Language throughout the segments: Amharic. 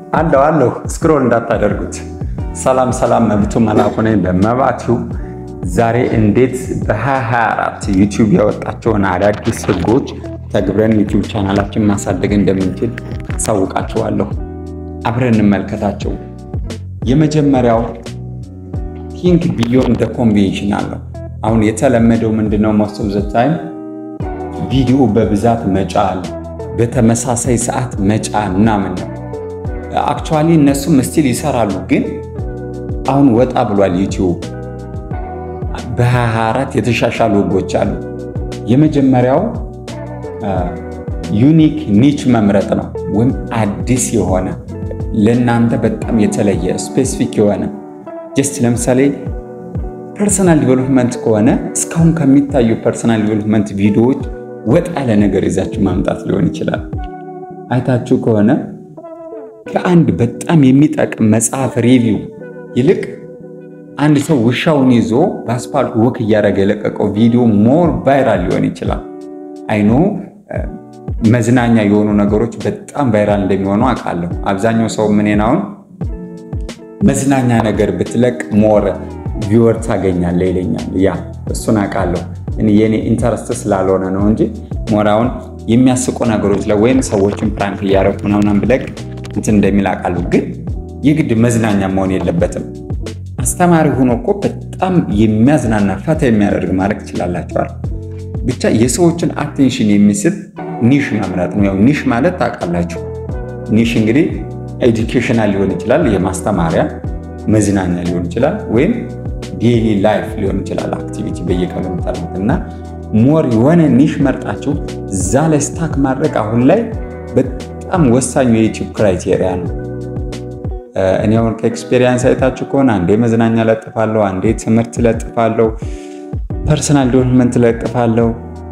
አለው አለው ስክሮል እንዳታደርጉት። ሰላም ሰላም፣ መብቱ መላኩ ነኝ በመባቲው ዛሬ እንዴት በ2024 ዩቲዩብ ያወጣቸውን አዳዲስ ህጎች ተግብረን ዩቲዩብ ቻናላችን ማሳደግ እንደምንችል አሳውቃችኋለሁ። አብረን እንመልከታቸው። የመጀመሪያው ቲንክ ቢዮንድ ደ ኮንቬንሽናል ነው። አሁን የተለመደው ምንድነው? ሞስት ኦፍ ዘ ታይም ቪዲዮ በብዛት መጫን፣ በተመሳሳይ ሰዓት መጫን ምናምን ነው። አክቹዋሊ እነሱም ስቲል ይሰራሉ፣ ግን አሁን ወጣ ብሏል ዩቲዩብ። በ24 የተሻሻሉ ህጎች አሉ። የመጀመሪያው ዩኒክ ኒች መምረጥ ነው፣ ወይም አዲስ የሆነ ለእናንተ በጣም የተለየ ስፔሲፊክ የሆነ ጀስት ለምሳሌ ፐርሰናል ዲቨሎፕመንት ከሆነ እስካሁን ከሚታዩ ፐርሰናል ዲቨሎፕመንት ቪዲዮዎች ወጣ ያለ ነገር ይዛችሁ ማምጣት ሊሆን ይችላል። አይታችሁ ከሆነ ከአንድ በጣም የሚጠቅም መጽሐፍ ሪቪው ይልቅ አንድ ሰው ውሻውን ይዞ በአስፓልት ወክ እያደረገ የለቀቀው ቪዲዮ ሞር ቫይራል ሊሆን ይችላል። አይኖ መዝናኛ የሆኑ ነገሮች በጣም ቫይራል እንደሚሆኑ አውቃለሁ። አብዛኛው ሰው ምኔን አሁን መዝናኛ ነገር ብትለቅ ሞር ቪወር ታገኛለህ ይለኛል። ያ እሱን አውቃለሁ። የኔ ኢንተረስት ስላልሆነ ነው እንጂ ሞር አሁን የሚያስቁ ነገሮች ላይ ወይም ሰዎችን ፕራንክ እያደረኩ ምናምን ብለቅ እንትን እንደሚል አውቃለሁ። ግን የግድ መዝናኛ መሆን የለበትም። አስተማሪ ሆኖ እኮ በጣም የሚያዝናና ፈታ የሚያደርግ ማድረግ ትችላላችኋል። ብቻ የሰዎችን አቴንሽን የሚስብ ኒሽ መምረጥ ነው። ያው ኒሽ ማለት ታውቃላችሁ። ኒሽ እንግዲህ ኤዱኬሽናል ሊሆን ይችላል፣ የማስተማሪያ መዝናኛ ሊሆን ይችላል፣ ወይም ዴይሊ ላይፍ ሊሆን ይችላል፣ አክቲቪቲ በየቀኑ የምታደርጉት እና ሞር የሆነ ኒሽ መርጣችሁ እዛ ላይ ስታክ ማድረግ አሁን ላይ በጣም ወሳኙ የዩቲዩብ ክራይቴሪያ ነው። እኔ አሁን ከኤክስፔሪንስ አይታችሁ ከሆነ አንዴ መዝናኛ ለጥፋለሁ፣ አንዴ ትምህርት ለጥፋለሁ፣ ፐርሰናል ዲቨሎፕመንት ለጥፋለሁ፣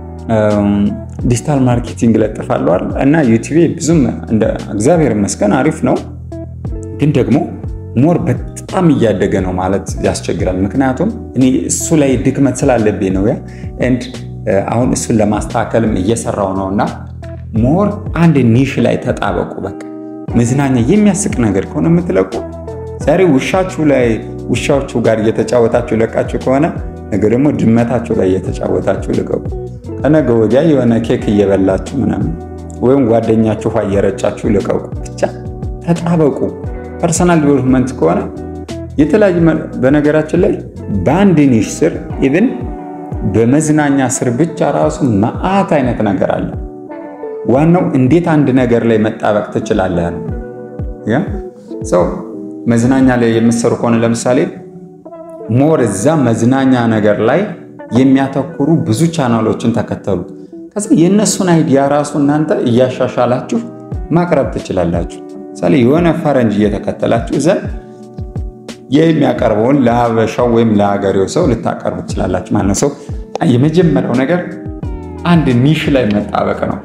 ዲጂታል ማርኬቲንግ ለጥፋለሁ እና ዩቲዩብ ብዙም እግዚአብሔር ይመስገን አሪፍ ነው፣ ግን ደግሞ ሞር በጣም እያደገ ነው ማለት ያስቸግራል። ምክንያቱም እኔ እሱ ላይ ድክመት ስላለብኝ ነው ያ ኤንድ አሁን እሱን ለማስተካከልም እየሰራው ነው እና ሞር አንድ ኒሽ ላይ ተጣበቁ። በቃ መዝናኛ የሚያስቅ ነገር ከሆነ የምትለቁ ዛሬ ውሻችሁ ላይ ውሻዎቹ ጋር እየተጫወታችሁ ለቃችሁ ከሆነ ነገ ደግሞ ድመታችሁ ላይ እየተጫወታችሁ ልቀቁ። ከነገ ወዲያ የሆነ ኬክ እየበላችሁ ምናምን ወይም ጓደኛችሁ ውሃ እየረጫችሁ ልቀቁ። ብቻ ተጣበቁ። ፐርሰናል ዲቨሎፕመንት ከሆነ የተለያዩ በነገራችን ላይ በአንድ ኒሽ ስር ኢቭን በመዝናኛ ስር ብቻ ራሱ መዓት አይነት ነገር አለ። ዋናው እንዴት አንድ ነገር ላይ መጣበቅ ትችላለህ ነው። ሰው መዝናኛ ላይ የምትሰሩ ከሆነ ለምሳሌ ሞር እዛ መዝናኛ ነገር ላይ የሚያተኩሩ ብዙ ቻናሎችን ተከተሉ። ከዛ የእነሱን አይዲያ ራሱ እናንተ እያሻሻላችሁ ማቅረብ ትችላላችሁ። ምሳሌ የሆነ ፈረንጅ እየተከተላችሁ ዘንድ የሚያቀርበውን ለሀበሻው ወይም ለሀገሬው ሰው ልታቀርቡ ትችላላችሁ ማለት ነው። ሰው የመጀመሪያው ነገር አንድ ኒሽ ላይ መጣበቅ ነው።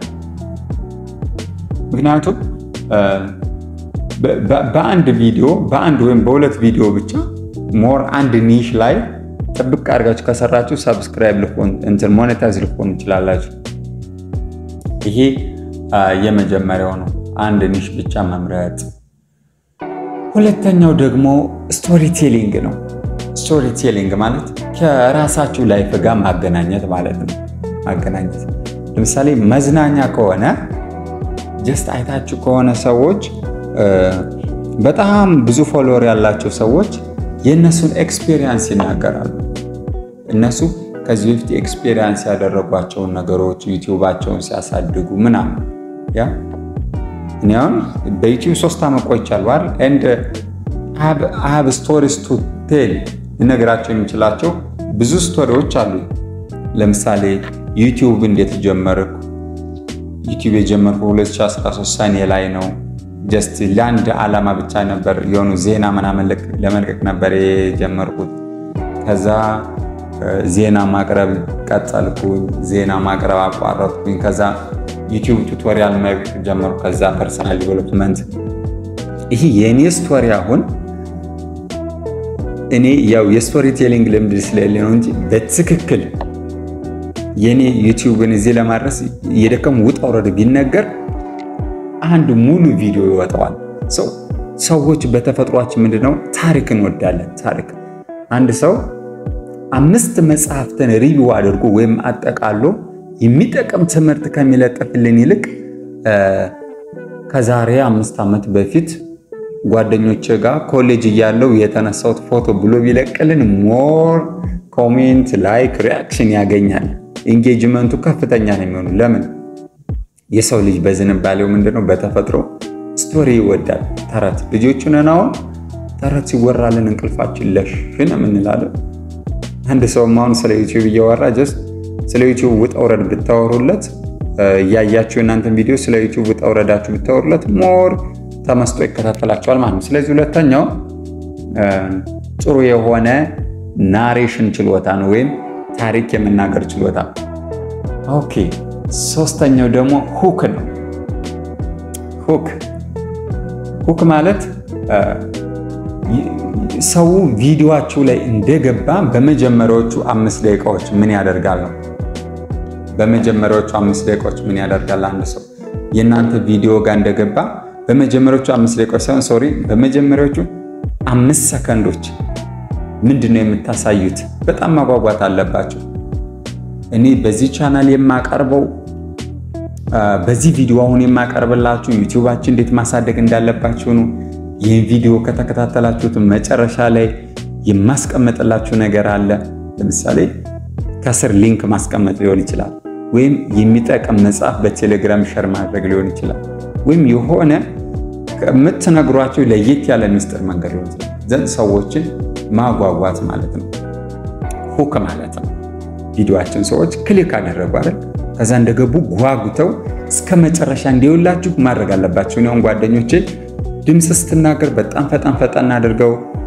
ምክንያቱም በአንድ ቪዲዮ በአንድ ወይም በሁለት ቪዲዮ ብቻ ሞር አንድ ኒሽ ላይ ጥብቅ አድርጋችሁ ከሰራችሁ ሰብስክራይብ ልሆን እንትን ሞኔታይዝ ልሆኑ ትችላላችሁ። ይሄ የመጀመሪያው ነው፣ አንድ ኒሽ ብቻ መምረጥ። ሁለተኛው ደግሞ ስቶሪ ቴሊንግ ነው። ስቶሪ ቴሊንግ ማለት ከራሳችሁ ላይፍ ጋር ማገናኘት ማለት ነው። ማገናኘት ለምሳሌ መዝናኛ ከሆነ ጀስት አይታችሁ ከሆነ ሰዎች በጣም ብዙ ፎሎወር ያላቸው ሰዎች የእነሱን ኤክስፔሪየንስ ይናገራሉ። እነሱ ከዚህ በፊት ኤክስፔሪየንስ ያደረጓቸውን ነገሮች ዩቲዩባቸውን ሲያሳድጉ ምናምን ያ እኔ አሁን በዩቲዩብ ሶስት ዓመት ቆይቻለሁ አይደል ኤንድ አብ ስቶሪስ ቱ ቴል ልነግራቸው የምችላቸው ብዙ ስቶሪዎች አሉ። ለምሳሌ ዩቲዩብ እንዴት ጀመርኩ? ዩቲዩብ የጀመርኩ 2013 ሰኔ ላይ ነው። ጀስት ለአንድ ዓላማ ብቻ ነበር የሆኑ ዜና ምናምን ለመልቀቅ ነበር የጀመርኩት። ከዛ ዜና ማቅረብ ቀጠልኩኝ። ዜና ማቅረብ አቋረጥኩኝ። ከዛ ዩቲዩብ ቱቶሪያል መልቀቅ ጀመርኩ። ከዛ ፐርሰናል ዲቨሎፕመንት። ይህ የእኔ ስቶሪ አሁን እኔ ያው የስቶሪ ቴሊንግ ልምድ ስለሌለ ነው እንጂ በትክክል የኔ ዩቲዩብን እዚህ ለማድረስ የደከሙ ውጣ ውረድ ቢነገር አንድ ሙሉ ቪዲዮ ይወጣዋል። ሰው ሰዎች በተፈጥሯችን ምንድነው ታሪክ እንወዳለን። ታሪክ አንድ ሰው አምስት መጽሐፍትን ሪቪው አድርጎ ወይም አጠቃሎ የሚጠቅም ትምህርት ከሚለጥፍልን ይልቅ ከዛሬ አምስት ዓመት በፊት ጓደኞች ጋር ኮሌጅ እያለው የተነሳሁት ፎቶ ብሎ ቢለቅልን ሞር ኮሜንት፣ ላይክ፣ ሪያክሽን ያገኛል። ኢንጌጅመንቱ ከፍተኛ ነው የሚሆኑ። ለምን? የሰው ልጅ በዝንባሌው ምንድነው በተፈጥሮ ስቶሪ ይወዳል። ተረት ልጆቹን አሁን ተረት ሲወራልን እንቅልፋችን ለሽን የምንላለን። አንድ ሰውም አሁን ስለ ዩቲዩብ እያወራ ጀስት ስለ ዩቲዩብ ውጣ ውረድ ብታወሩለት እያያችሁ እናንተን ቪዲዮ ስለ ዩቲዩብ ውጣ ውረዳችሁ ብታወሩለት ሞር ተመስጦ ይከታተላቸዋል ማለት ነው። ስለዚህ ሁለተኛው ጥሩ የሆነ ናሬሽን ችሎታ ነው ወይም ታሪክ የመናገር ችሎታ። ኦኬ ሶስተኛው ደግሞ ሁክ ነው። ሁክ ሁክ ማለት ሰው ቪዲዮአችሁ ላይ እንደገባ በመጀመሪያዎቹ አምስት ደቂቃዎች ምን ያደርጋል ነው። በመጀመሪያዎቹ አምስት ደቂቃዎች ምን ያደርጋል? አንድ ሰው የእናንተ ቪዲዮ ጋር እንደገባ በመጀመሪያዎቹ አምስት ደቂቃዎች ሳይሆን ሶሪ፣ በመጀመሪያዎቹ አምስት ሰከንዶች ምንድን ነው የምታሳዩት? በጣም ማጓጓት አለባቸው። እኔ በዚህ ቻናል የማቀርበው በዚህ ቪዲዮ አሁን የማቀርብላችሁ ዩቲዩባችን እንዴት ማሳደግ እንዳለባችሁ ነው። ይህን ቪዲዮ ከተከታተላችሁት መጨረሻ ላይ የማስቀመጥላችሁ ነገር አለ። ለምሳሌ ከስር ሊንክ ማስቀመጥ ሊሆን ይችላል፣ ወይም የሚጠቅም መጽሐፍ በቴሌግራም ሸር ማድረግ ሊሆን ይችላል፣ ወይም የሆነ የምትነግሯቸው ለየት ያለ ሚስጥር መንገድ ሊሆን ይችላል። ዘንድ ሰዎችን ማጓጓት ማለት ነው፣ ሁክ ማለት ነው። ቪዲዮአችን ሰዎች ክሊክ አደረጉ አይደል? ከዛ እንደገቡ ጓጉተው እስከ መጨረሻ እንዲውላችሁ ማድረግ አለባቸው። እኔ አሁን ጓደኞቼ ድምፅ ስትናገር በጣም ፈጣን ፈጣን አድርገው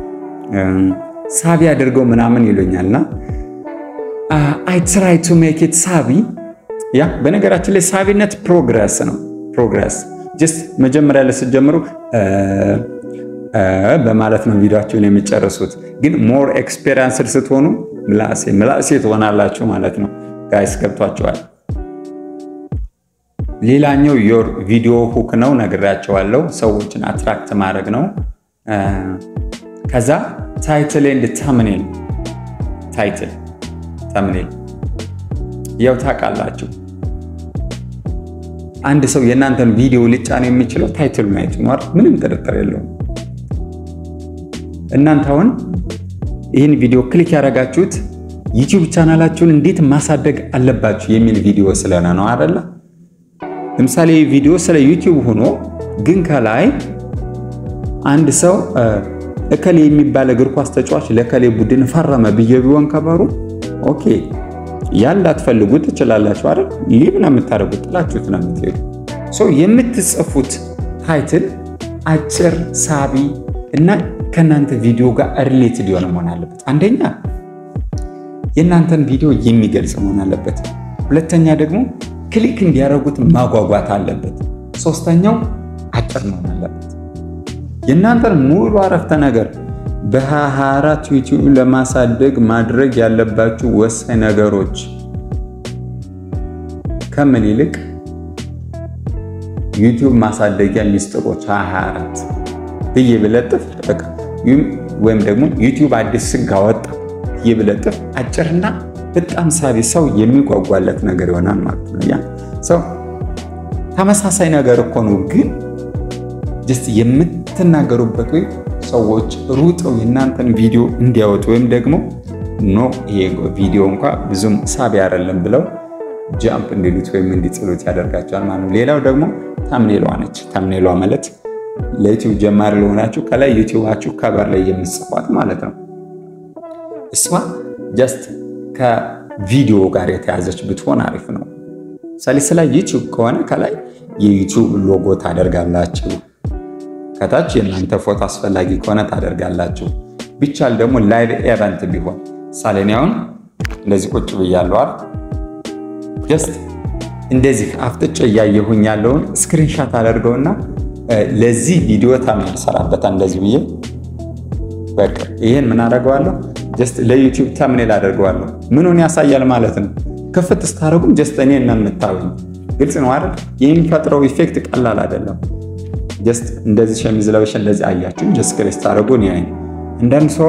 ሳቢ አድርገው ምናምን ይሉኛልና አይ ትራይ ቱ ሜክ ኢት ሳቢ። ያ በነገራችን ላይ ሳቢነት ፕሮግረስ ነው። ፕሮግረስ ጀስት መጀመሪያ ላይ ስትጀምሩ በማለት ነው ቪዲዮአችሁን የሚጨርሱት። ግን ሞር ኤክስፔሪንስድ ስትሆኑ ምላሴ ምላሴ ትሆናላችሁ ማለት ነው። ጋይስ ገብቷቸዋል። ሌላኛው ዮር ቪዲዮ ሁክ ነው፣ ነግራቸዋለሁ። ሰዎችን አትራክት ማድረግ ነው። ከዛ ታይትል ኤንድ ተምኔል። ታይትል ተምኔል፣ ያው ታውቃላችሁ፣ አንድ ሰው የእናንተን ቪዲዮ ሊጫነው የሚችለው ታይትል ማየት ነው። ምንም ጥርጥር የለውም። እናንተ አሁን ይህን ቪዲዮ ክሊክ ያደረጋችሁት ዩቲዩብ ቻናላችሁን እንዴት ማሳደግ አለባችሁ የሚል ቪዲዮ ስለሆነ ነው አይደለ? ለምሳሌ ቪዲዮ ስለ ዩቲዩብ ሆኖ ግን ከላይ አንድ ሰው እከሌ የሚባል እግር ኳስ ተጫዋች ለከሌ ቡድን ፈረመ ብዬ ቢሆን ከበሩ ኦኬ፣ ያን ላትፈልጉ ትችላላችሁ አይደል? ሊብ ነው የምታደርጉት፣ ጥላችሁት ነው የምትሄዱ። ሰው የምትጽፉት ታይትል አጭር፣ ሳቢ እና ከእናንተ ቪዲዮ ጋር ሪሌትድ የሆነ መሆን አለበት። አንደኛ የእናንተን ቪዲዮ የሚገልጽ መሆን አለበት። ሁለተኛ ደግሞ ክሊክ እንዲያደርጉት ማጓጓት አለበት። ሶስተኛው አጭር መሆን አለበት። የእናንተን ሙሉ አረፍተ ነገር በ24 ዩቲዩብ ለማሳደግ ማድረግ ያለባችሁ ወሳኝ ነገሮች ከምን ይልቅ ዩቲዩብ ማሳደጊያ ሚስጥሮች 24 ብዬ ብለጥፍ በቃ ወይም ደግሞ ዩቲዩብ አዲስ ሕግ አወጣ ብዬ ብለጥፍ አጭርና በጣም ሳቢ ሰው የሚጓጓለት ነገር ይሆናል ማለት ነው። ያ ሰው ተመሳሳይ ነገር እኮ ነው፣ ግን ጀስት የምትናገሩበት ወይም ሰዎች ሩጠው የእናንተን ቪዲዮ እንዲያወጡ ወይም ደግሞ ኖ ይሄ ቪዲዮ እንኳ ብዙም ሳቢ አይደለም ብለው ጃምፕ እንዲሉት ወይም እንዲጥሉት ያደርጋቸዋል ማለት ነው። ሌላው ደግሞ ታምኔሏ ነች። ታምኔሏ ማለት ለዩቲዩብ ጀማሪ ለሆናችሁ ከላይ ዩቲዩባችሁ ከበር ላይ የምጽፏት ማለት ነው። እሷ ጀስት ከቪዲዮ ጋር የተያዘች ብትሆን አሪፍ ነው። ምሳሌ ስለ ዩቲዩብ ከሆነ ከላይ የዩቲዩብ ሎጎ ታደርጋላችሁ። ከታች የእናንተ ፎቶ አስፈላጊ ከሆነ ታደርጋላችሁ። ቢቻል ደግሞ ላይቭ ኤቨንት ቢሆን ምሳሌ እኔ አሁን እንደዚህ ቁጭ ብያለሁ አይደል? ጀስት እንደዚህ አፍጥጬ እያየሁኝ ያለውን ስክሪንሻት አደርገውና ለዚህ ቪዲዮ ታምኔል ሰራበታል። እንደዚህ ብዬ በቃ ይህን ምን አደርገዋለሁ? ጀስት ለዩቲዩብ ታምኔል አደርገዋለሁ። ምኑን ያሳያል ማለት ነው። ክፍት ስታደርጉም ጀስት እኔ እና የምታዩኝ ግልጽ ነው አይደል? የሚፈጥረው ኢፌክት ቀላል አይደለም። ጀስት እንደዚህ ሸሚዝ ለበሸ እንደዚህ አያችሁ ጀስት ክሬስ ታደረጉን ያ አንዳንድ ሰው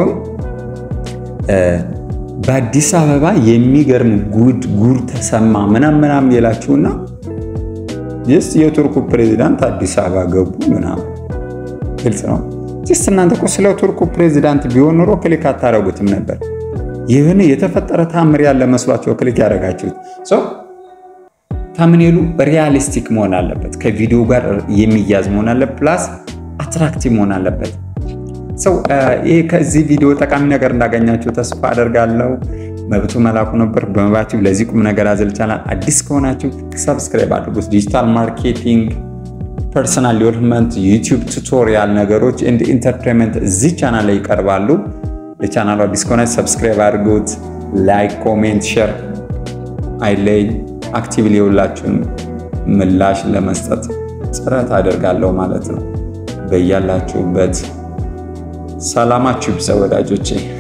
በአዲስ አበባ የሚገርም ጉድ ጉድ ተሰማ ምናም ምናም የላችሁና ጀስት የቱርኩ ፕሬዚዳንት አዲስ አበባ ገቡ ምናምን ግልጽ ነው። ጀስት እናንተ እኮ ስለ ቱርኩ ፕሬዚዳንት ቢሆን ኖሮ ክሊክ አታደረጉትም ነበር። ይህን የተፈጠረ ታምር ያለ መስሏቸው ክሊክ ያደረጋችሁት ሰው ታምኔሉ ሪያሊስቲክ መሆን አለበት። ከቪዲዮ ጋር የሚያዝ መሆን አለበት። ፕላስ አትራክቲቭ መሆን አለበት። ሰው ይህ ከዚህ ቪዲዮ ጠቃሚ ነገር እንዳገኛችሁ ተስፋ አደርጋለሁ። መብቱ መላኩ ነበር በመባችሁ ለዚህ ቁም ነገር አዘል ቻናል አዲስ ከሆናችሁ ሰብስክራይብ አድርጉት። ዲጂታል ማርኬቲንግ፣ ፐርሰናል ዴቨሎፕመንት፣ ዩቲዩብ ቱቶሪያል ነገሮች እንደ ኢንተርቴንመንት እዚህ ቻናል ላይ ይቀርባሉ። ለቻናሉ አዲስ ከሆናችሁ ሰብስክራይብ አድርጉት። ላይክ፣ ኮሜንት፣ ሼር አይለይ አክቲቭሊ የሁላችሁን ምላሽ ለመስጠት ጥረት አደርጋለሁ ማለት ነው። በያላችሁበት ሰላማችሁ ይብዛ ወዳጆቼ።